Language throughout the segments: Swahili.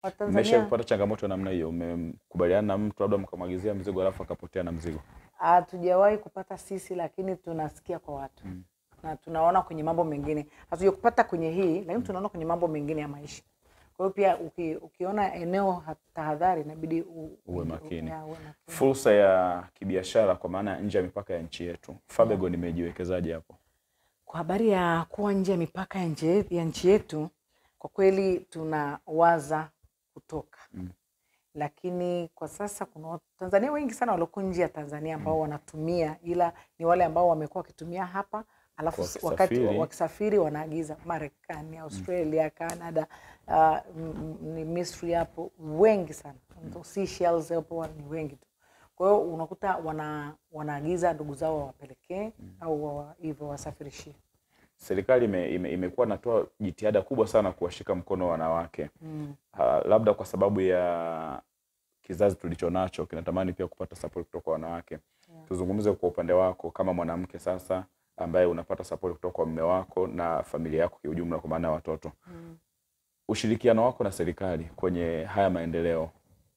Watanzania Mmesha kupata changamoto ya namna hiyo? Mmekubaliana na mtu labda mkamwagizia mzigo alafu akapotea na mzigo? hatujawahi kupata sisi, lakini tunasikia kwa watu na tunaona kwenye mambo mengine. Hatujakupata kwenye hii, lakini tunaona kwenye mambo mengine ya maisha. Kwa hiyo pia uki, ukiona eneo ha- tahadhari, inabidi u- Uwe u- makini. ya, uwe makini. Fursa ya kibiashara kwa maana ya nje ya mipaka ya nchi yetu, Fabegon imejiwekezaje hapo? Kwa habari ya kuwa nje ya mipaka ya nchi yetu- ya nchi yetu, kwa kweli tunawaza kutoka Mm. lakini kwa sasa kuna Watanzania wengi sana walioko nje ya Tanzania ambao wanatumia, ila ni wale ambao wamekuwa wakitumia hapa alafu Kwa s- wakati wakisafiri. wakisafiri wanaagiza Marekani, Australia, Canada, uh, m- m- ni Misri hapo wengi sana, Seychelles hapo ni wengi tu. Kwa hiyo unakuta wana, wanaagiza ndugu zao wawapelekee au wa- hivyo wasafirishie. Serikali ime, ime, imekuwa natoa jitihada kubwa sana kuwashika mkono wanawake Mm. Ha, labda kwa sababu ya kizazi tulicho nacho kinatamani pia kupata support kutoka kwa wanawake. Tuzungumze kwa upande wako kama mwanamke sasa ambaye unapata support kutoka kwa mume wako na familia yako kiujumla, kwa maana ya watoto. Ushirikiano wako na serikali kwenye haya maendeleo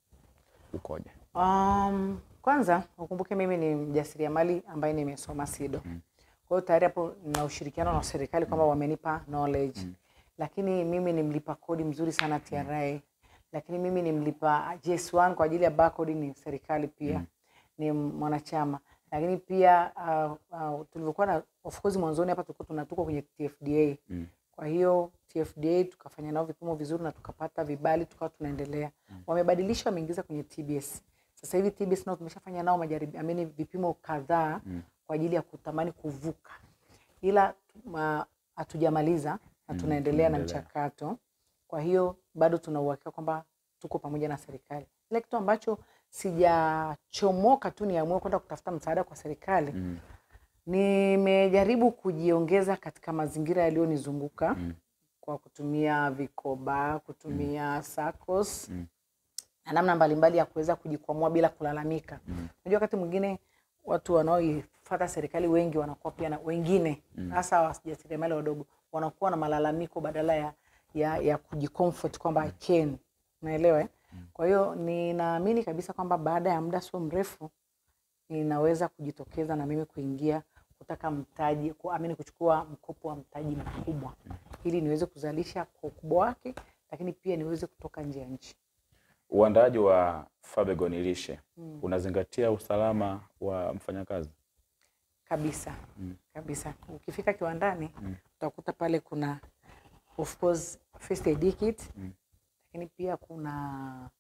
ukoje? Um, kwanza ukumbuke mimi ni mjasiriamali ambaye nimesoma SIDO. Kwa hiyo tayari hapo na ushirikiano na serikali kwamba wamenipa knowledge. Lakini mimi ni mlipa kodi mzuri sana TRA. Lakini mimi ni mlipa JS1 kwa ajili ya barcode ni serikali pia. Ni mwanachama. Lakini pia uh, uh, tulivyokuwa na of course mwanzoni hapa tulikuwa tunatuko kwenye TFDA. Mm. Kwa hiyo TFDA tukafanya nao vipimo vizuri na tukapata vibali tukawa tunaendelea. Wamebadilisha wameingiza kwenye TBS. Sasa hivi TBS nao tumeshafanya nao majaribio, amini vipimo kadhaa kwa ajili ya kutamani kuvuka, ila ma- hatujamaliza na tunaendelea na tunaendelea. mchakato. Kwa hiyo bado tuna uhakika kwamba tuko pamoja na serikali. Ile kitu ambacho sijachomoka tu niamue kwenda kutafuta msaada kwa serikali Mm. Nimejaribu kujiongeza katika mazingira yaliyonizunguka Mm. kwa kutumia vikoba, kutumia SACCOS Mm. na namna mbalimbali ya kuweza kujikwamua bila kulalamika. Unajua, wakati mwingine watu wanaoifuata serikali wengi wanakuwa pia na wengine hasa wajasiriamali wadogo wanakuwa na malalamiko badala ya, ya, ya kujicomfort kwamba I can, unaelewa eh? Kwa hiyo ninaamini kabisa kwamba baada ya muda sio mrefu ninaweza kujitokeza na mimi kuingia kutaka mtaji kuamini kuchukua mkopo wa mtaji mkubwa ili niweze kuzalisha kwa ukubwa wake, lakini pia niweze kutoka nje ya nchi. Uandaaji wa Fabegon lishe unazingatia usalama wa mfanyakazi? kabisa kabisa. Ukifika kiwandani utakuta pale kuna of course first aid kit lakini pia kuna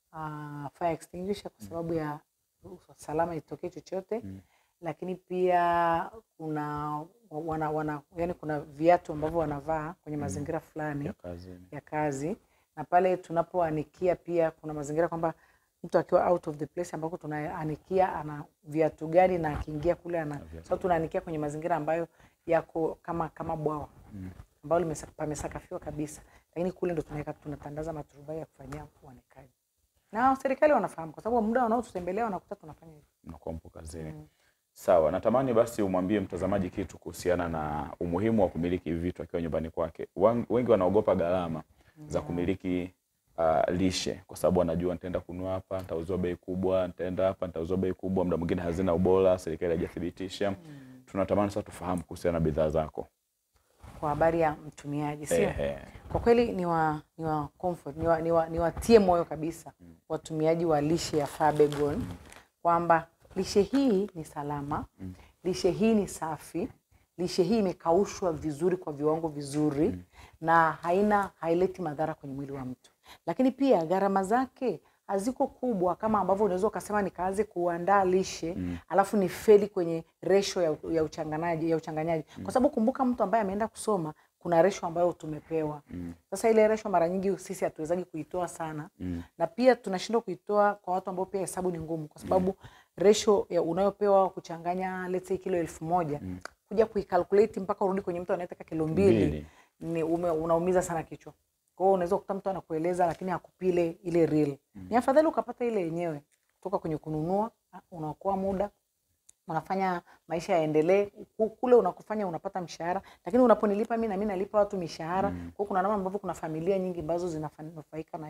uh, fire extinguisher kwa sababu ya usalama itokee chochote lakini pia kuna wana, wana, yani kuna viatu ambavyo wanavaa kwenye mazingira fulani ya kazini. ya kazi na pale tunapoanikia pia kuna mazingira kwamba mtu akiwa out of the place ambako tunaanikia ana viatu gani na akiingia kule ana viatu so tunaanikia kwenye mazingira ambayo yako kama kama bwawa ambalo limesa- pamesakafiwa kabisa, lakini kule ndo tunaweka tunatandaza maturubai ya kufanyia uanikaji, na serikali wanafahamu kwa sababu muda wanaotutembelea wanakuta tunafanya hivyo. Mnakuwa mpo kazini. Sawa, natamani basi umwambie mtazamaji kitu kuhusiana na umuhimu wa kumiliki hivi vitu akiwa nyumbani kwake. Wan- Wengi wanaogopa gharama za kumiliki uh, lishe kwa sababu wanajua nitaenda kununua hapa, nitauziwa bei kubwa, nitaenda hapa, nitauziwa bei kubwa, muda mwingine hazina ubora, serikali haijathibitisha. Tunatamani sasa tufahamu kuhusiana na bidhaa zako. Kwa habari ya mtumiaji, sio Ehe. kwa kweli ni wa, ni wa comfort ni wa, ni wa, ni watie moyo kabisa watumiaji wa lishe ya Fabegon kwamba lishe hii ni salama, lishe hii ni safi, lishe hii imekaushwa vizuri kwa viwango vizuri na haina haileti madhara kwenye mwili wa mtu, lakini pia gharama zake haziko kubwa kama ambavyo unaweza ukasema nikaanze kuandaa lishe alafu ni feli kwenye resho ya, ya uchanganaji ya uchanganyaji kwa sababu kumbuka, mtu ambaye ameenda kusoma kuna resho ambayo tumepewa. Sasa ile resho mara nyingi sisi hatuwezagi kuitoa sana na pia tunashindwa kuitoa kwa watu ambao pia hesabu ni ngumu, kwa sababu resho ya unayopewa kuchanganya let's say kilo elfu moja kuja kuikalkulate mpaka urudi kwenye mtu anayetaka kilo mbili Mbili. ni ume, unaumiza sana kichwa. Kwa hiyo unaweza kukuta mtu anakueleza lakini hakupile ile real. Ni afadhali ukapata ile yenyewe kutoka kwenye kununua, unaokoa muda, unafanya maisha yaendelee. Ku- Kule unakufanya unapata mshahara, lakini unaponilipa mimi na mimi nalipa watu mishahara. Kwa hiyo kuna namna ambavyo kuna familia nyingi ambazo zinafanufaika na hiyo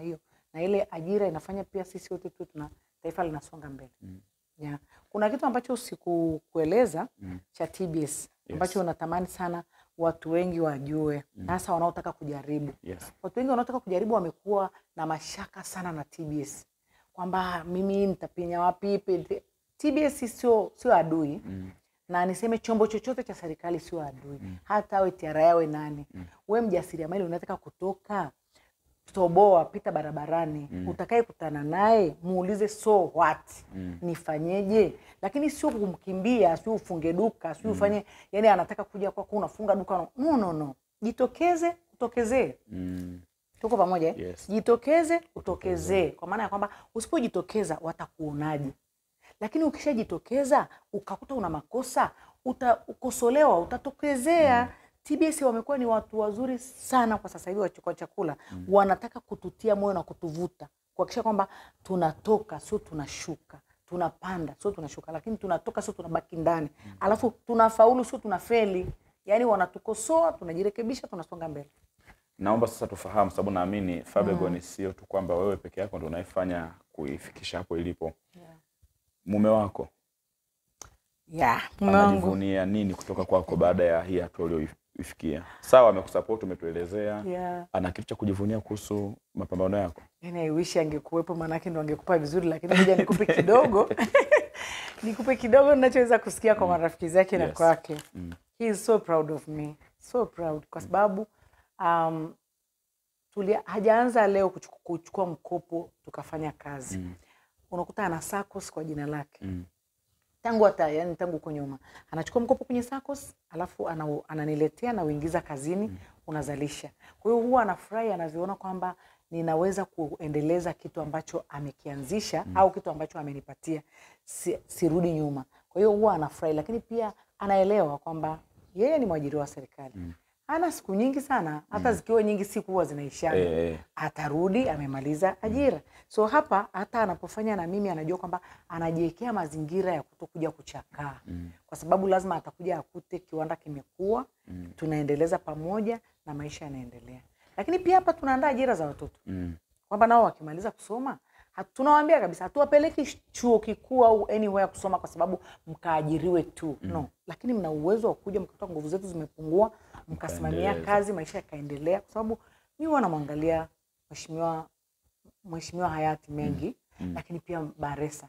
na ile ajira inafanya pia sisi wote tuwe tuna taifa linasonga mbele yeah. Kuna kitu ambacho sikukueleza cha TBS ambacho natamani sana watu wengi wajue, hasa wanaotaka kujaribu. Yes. Watu wengi wanaotaka kujaribu wamekuwa na mashaka sana na TBS kwamba mimi nitapinya wapi? pe- TBS sio sio adui na niseme chombo chochote cha serikali sio adui, hata awe TRA awe nani. We mjasiriamali unataka kutoka toboa, pita barabarani, utakaye kutana naye muulize so what, nifanyeje? Lakini sio kumkimbia, sio ufunge duka, sio ufanye yani, anataka kuja kwako unafunga duka. No, no, no, jitokeze, utokezee. Mm. Tuko pamoja eh? Yes. Jitokeze, utokezee, kwa maana ya kwamba usipojitokeza watakuonaje? Lakini ukishajitokeza ukakuta una makosa, utakosolewa, utatokezea. TBS wamekuwa ni watu wazuri sana kwa sasa hivi wachukua chakula, wanataka kututia moyo na kutuvuta kuhakikisha kwamba tunatoka, sio tunashuka, tunapanda, sio tunashuka, lakini tunatoka, sio tunabaki ndani, alafu tunafaulu, sio tunafeli. Yani wanatukosoa, tunajirekebisha, tunasonga mbele. Naomba sasa tufahamu, sababu naamini Fabegon sio tu kwamba wewe peke yako ndo unayefanya kuifikisha hapo ilipo. Mume wako Yeah, mume wangu anajivunia nini kutoka kwako baada ya hii hatua ulioifikia? Sawa, amekusupport umetuelezea, yeah. ana kitu cha kujivunia kuhusu mapambano yako? Yani I wish angekuwepo, maanake ndo angekupa vizuri, lakini moja nikupe kidogo nikupe kidogo ninachoweza kusikia kwa marafiki zake na Yes. kwake. He is so proud of me, so proud kwa sababu um, tulia, hajaanza leo kuchuku- kuchukua mkopo tukafanya kazi unakuta ana SACCOS kwa jina lake Mm. tangu hata yani tangu huko nyuma anachukua mkopo kwenye SACCOS alafu ana, ananiletea na uingiza kazini unazalisha. Kwa hiyo huwa anafurahi anavyoona kwamba ninaweza kuendeleza kitu ambacho amekianzisha au kitu ambacho amenipatia, si, sirudi nyuma. Kwa hiyo huwa anafurahi, lakini pia anaelewa kwamba yeye ni mwajiriwa wa serikali ana siku nyingi sana, hata zikiwa nyingi siku huwa zinaishana Eh, eh. atarudi amemaliza ajira. So hapa hata anapofanya na mimi anajua kwamba anajiwekea mazingira ya kutokuja kuchakaa kwa sababu lazima atakuja akute kiwanda kimekuwa, tunaendeleza pamoja na maisha yanaendelea. Lakini pia hapa tunaandaa ajira za watoto Mm. kwamba nao wakimaliza kusoma hatu- tunawaambia kabisa hatuwapeleki chuo kikuu au anywhere kusoma kwa sababu mkaajiriwe tu no, lakini mna uwezo wa kuja mkakuta nguvu zetu zimepungua, mkasimamia Mkaendeleza. kazi, maisha yakaendelea, kwa sababu mi huwa namwangalia mheshimiwa mheshimiwa hayati Mengi lakini pia Baresa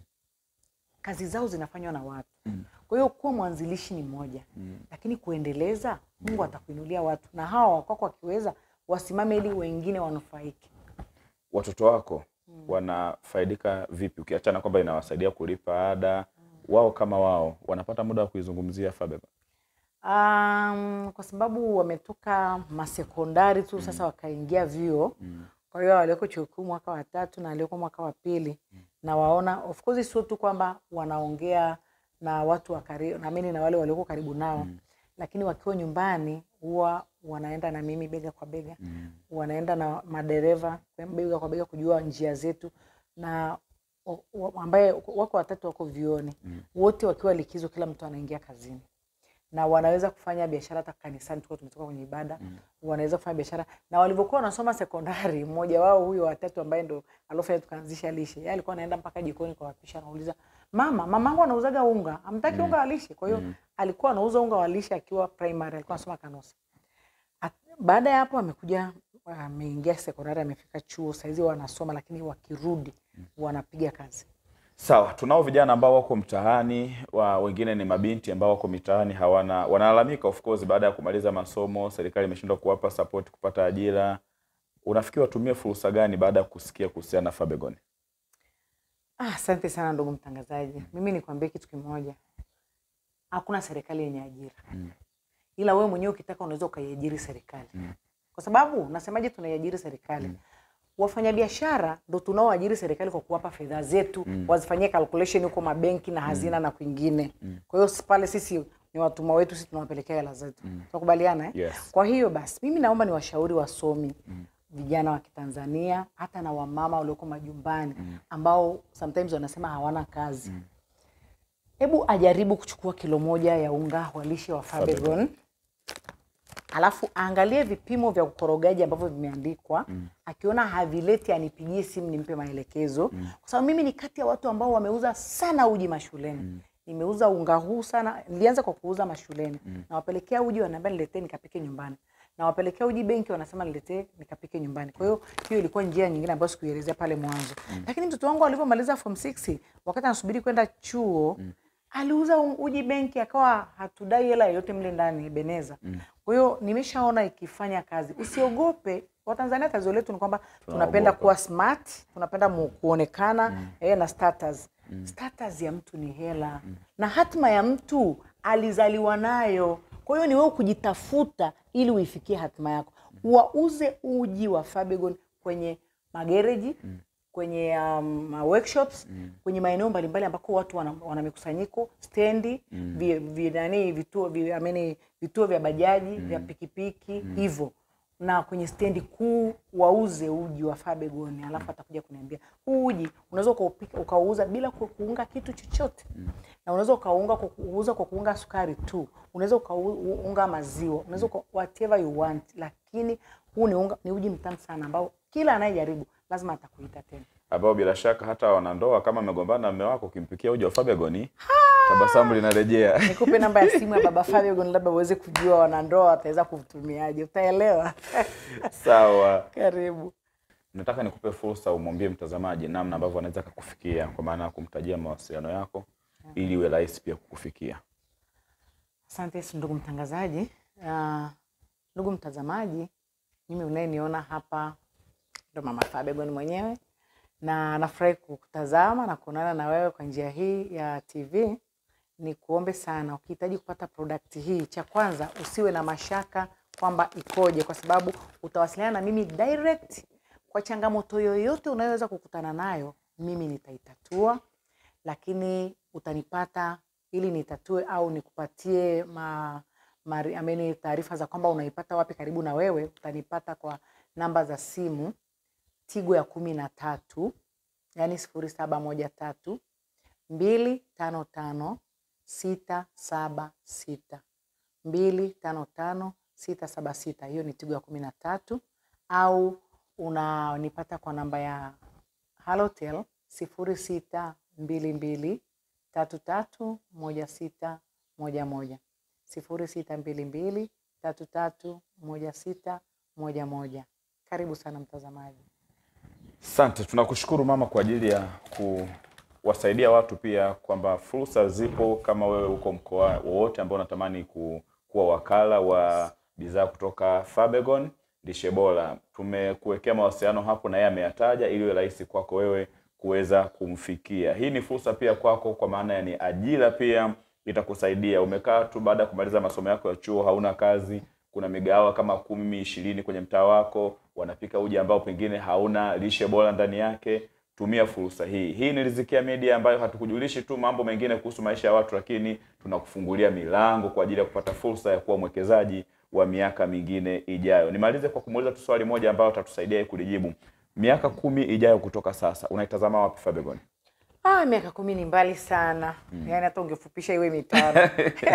kazi zao zinafanywa na watu. Kwa hiyo kuwa mwanzilishi ni moja, lakini kuendeleza, Mungu atakuinulia watu, na hawa wakwako wakiweza wasimame ili wengine wanufaike. Watoto wako wanafaidika vipi, ukiachana kwamba inawasaidia kulipa ada? Wao kama wao wanapata muda wa kuizungumzia Fabegon? Um, kwa sababu wametoka masekondari tu sasa wakaingia vyuo. Kwa hiyo walioko chuo kikuu mwaka wa tatu na walioko mwaka wa pili na waona, of course sio tu kwamba wanaongea na watu wa karibu na mimi na wale walioko karibu nao, lakini wakiwa nyumbani huwa wanaenda na mimi bega kwa bega, wanaenda na madereva bega kwa bega kujua njia zetu na o- o- ambaye wako watatu wako vyuoni wote wakiwa likizo, kila mtu anaingia kazini na wanaweza kufanya biashara hata kanisani, tuko tumetoka kwenye ibada wanaweza kufanya biashara. Na walivyokuwa wanasoma sekondari, mmoja wao huyo watatu ambaye ndo alofanya tukaanzisha lishe, yeye alikuwa anaenda mpaka jikoni kwa wapisha, anauliza mama, mamangu anauzaga unga, amtaki unga wa lishe. Kwa hiyo alikuwa anauza unga wa lishe akiwa primary, alikuwa anasoma Kanosa. At- Baada ya hapo amekuja ameingia sekondari, amefika chuo, saizi wanasoma, lakini wakirudi wanapiga kazi. Sawa, tunao vijana ambao wako mtaani wa, wengine ni mabinti ambao wako mitaani hawana, wanalalamika of course, baada ya kumaliza masomo serikali imeshindwa kuwapa support kupata ajira. Unafikiri watumie fursa gani baada ya kusikia kuhusiana na Fabegon? Ah, Asante sana ndugu mtangazaji. Mimi nikwambie kitu kimoja, hakuna serikali yenye ajira ila wewe mwenyewe ukitaka unaweza ukaiajiri serikali kwa sababu nasemaje, tunaiajiri serikali wafanyabiashara ndo tunaoajiri serikali kwa kuwapa fedha zetu wazifanyie calculation huko mabenki na hazina na kwingine. Kwa hiyo pale sisi ni watumwa wetu, sisi tunawapelekea hela zetu. Tunakubaliana eh? Yes. Kwa hiyo basi mimi naomba niwashauri wasomi vijana wa Kitanzania hata na wamama walioko majumbani ambao sometimes wanasema hawana kazi. Hebu ajaribu kuchukua kilo moja ya unga wa lishe wa Fabegon alafu aangalie vipimo vya ukorogaji ambavyo vimeandikwa akiona havileti anipigie simu nimpe maelekezo kwa sababu mimi ni kati ya watu ambao wameuza sana uji mashuleni nimeuza unga huu sana nilianza kwa kuuza mashuleni nawapelekea uji wanaambia niletee nikapike nyumbani nawapelekea uji benki wanasema niletee nikapike nyumbani kwa hiyo hiyo ilikuwa njia nyingine ambayo sikuielezea pale mwanzo lakini mtoto wangu alivyomaliza form 6 wakati anasubiri kwenda chuo aliuza u- uji benki akawa hatudai hela yoyote mle ndani beneza kwa hiyo nimeshaona ikifanya kazi usiogope watanzania tatizo letu ni kwamba tunapenda Tunaogopa. kuwa smart tunapenda mu, kuonekana eh, na status status ya mtu ni hela na hatima ya mtu alizaliwa nayo kwa hiyo ni wewe kujitafuta ili uifikie hatima yako wauze uji wa Fabegon kwenye magereji kwenye um, workshops kwenye maeneo mbalimbali ambako watu wana, wana mikusanyiko stendi vi, vi, nani, vituo, vi, ameni, vituo vya bajaji vya pikipiki hivyo na kwenye stendi kuu wauze uji wa Fabegon, alafu atakuja kuniambia huu uji unaweza ukaupika ukauza bila ku- kuunga kitu chochote na unaweza ukaunga kwa kuuza kwa kuunga sukari tu, unaweza ukaunga maziwa, unaweza uka, whatever you want, lakini huu ni, unga, ni uji mtamu sana ambao kila anayejaribu lazima atakuita tena. ambao bila shaka hata wanandoa kama amegombana na mume wako ukimpikia uji wa Fabegon tabasamu linarejea. Nikupe namba ya simu ya baba Fabegon, labda uweze kujua wanandoa wataweza kutumiaje, utaelewa. Sawa, Karibu. nataka nikupe fursa umwambie mtazamaji namna ambavyo anaweza kukufikia, kwa maana ya kumtajia mawasiliano yako ili iwe rahisi pia kukufikia. Asante Yesu, ndugu mtangazaji. Uh, ndugu mtazamaji, mimi unayeniona hapa ndo mama Fabegon mwenyewe, na nafurahi kukutazama na kuonana na wewe kwa njia hii ya TV. Ni kuombe sana, ukihitaji kupata product hii, cha kwanza usiwe na mashaka kwamba ikoje, kwa sababu utawasiliana na mimi direct kwa changamoto yoyote unayoweza kukutana nayo, mimi nitaitatua lakini utanipata ili nitatue au nikupatie ma, mari- ameni taarifa za kwamba unaipata wapi karibu na wewe, utanipata kwa namba za simu Tigo ya kumi na tatu yaani sifuri saba moja tatu mbili tano tano sita saba sita mbili tano tano sita saba sita. Hiyo ni Tigo ya kumi na tatu au unanipata kwa namba ya Halotel sifuri sita mbili mbili tatu tatu moja sita moja moja sifuri sita mbili mbili tatu tatu moja sita moja moja. Karibu sana mtazamaji. Asante, tunakushukuru mama kwa ajili ya kuwasaidia watu pia kwamba fursa zipo. Kama wewe uko mkoa wowote ambao unatamani ku, kuwa wakala wa bidhaa kutoka Fabegon lishe bora, tumekuwekea mawasiliano hapo na yeye ameyataja, ili iwe rahisi kwako wewe kuweza kumfikia. Hii ni fursa pia kwako, kwa maana ya ni ajira pia itakusaidia. Umekaa tu baada ya kumaliza masomo yako ya chuo, hauna kazi, kuna migahawa kama kumi ishirini kwenye mtaa wako wanapika uji ambao pengine hauna lishe bora ndani yake. Tumia fursa hii. Hii ni Riziki Media ambayo hatukujulishi tu mambo mengine kuhusu maisha ya watu, lakini tunakufungulia milango kwa ajili ya kupata fursa ya kuwa mwekezaji wa miaka mingine ijayo. Nimalize kwa kumuuliza tu swali moja ambayo atatusaidia yeye kulijibu. Miaka kumi ijayo kutoka sasa, unaitazama wapi Fabegon? Ah, miaka kumi ni mbali sana mm. Yaani hata ungefupisha iwe mitano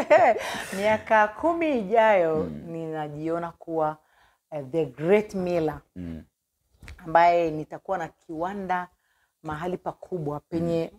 miaka kumi ijayo ninajiona kuwa uh, the great miller Mm. ambaye nitakuwa na kiwanda mahali pakubwa penye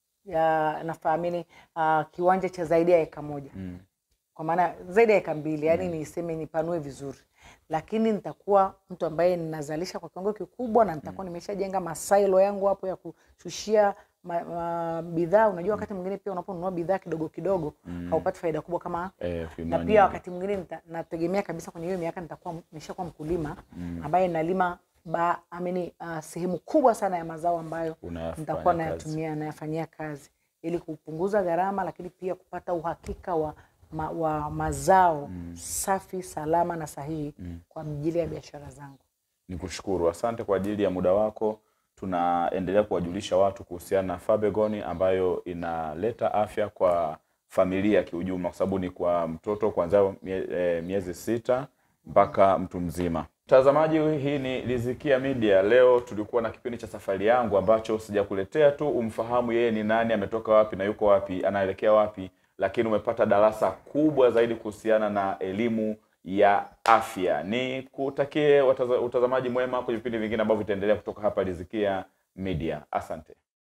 ya nafahamini uh, kiwanja cha zaidi ya eka moja Mm. kwa maana zaidi ya eka mbili yani niseme nipanue vizuri lakini nitakuwa mtu ambaye ninazalisha kwa kiwango kikubwa na nitakuwa nimeshajenga masailo yangu hapo ya kushushia ma, ma, bidhaa unajua wakati mwingine pia unaponunua bidhaa kidogo kidogo haupati faida kubwa kama Eh, na ukinunua pia nyingi. wakati mwingine nita- nategemea kabisa kwenye hiyo miaka nitakuwa nimeshakuwa mkulima ambaye nalima ba, amini, uh, sehemu kubwa sana ya mazao ambayo Unayafanya nitakuwa kazi. nayatumia nayafanyia kazi ili kupunguza gharama, lakini pia kupata uhakika wa, ma, wa mazao safi, salama na sahihi kwa ajili ya biashara zangu. Nikushukuru, asante kwa ajili ya muda wako. Tunaendelea kuwajulisha watu kuhusiana na Fabegon ambayo inaleta afya kwa familia kiujumla, kwa sababu ni kwa mtoto kuanzia mie, eh, miezi sita mpaka mtu mzima. Mtazamaji, hii ni Riziki Media. Leo tulikuwa na kipindi cha safari yangu ambacho sijakuletea tu umfahamu yeye ni nani, ametoka wapi na yuko wapi, anaelekea wapi, lakini umepata darasa kubwa zaidi kuhusiana na elimu ya afya. Ni kutakie wataza- utazamaji mwema kwenye vipindi vingine ambavyo vitaendelea kutoka hapa Rizkia Media. Asante.